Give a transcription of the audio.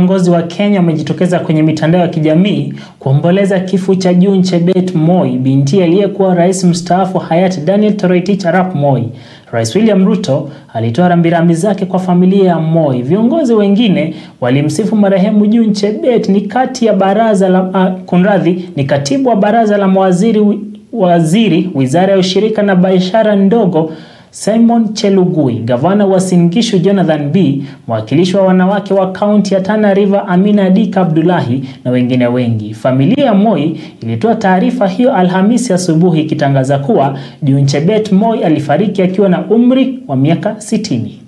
viongozi wa Kenya wamejitokeza kwenye mitandao ya kijamii kuomboleza kifo cha June Chebet Moi, binti aliyekuwa rais mstaafu hayati Daniel Toroitich arap Moi. Rais William Ruto alitoa rambirambi zake kwa familia ya Moi. Viongozi wengine walimsifu marehemu June Chebet ni kati ya baraza la uh, kunradhi, ni katibu wa baraza la mawaziri waziri wizara ya ushirika na biashara ndogo Simon Chelugui, gavana wa Singishu Jonathan B, mwakilishi wa wanawake wa kaunti ya Tana River Amina Dika Abdullahi na wengine wengi. Familia ya Moi ilitoa taarifa hiyo Alhamisi asubuhi ikitangaza kuwa June Chebet Moi alifariki akiwa na umri wa miaka sitini.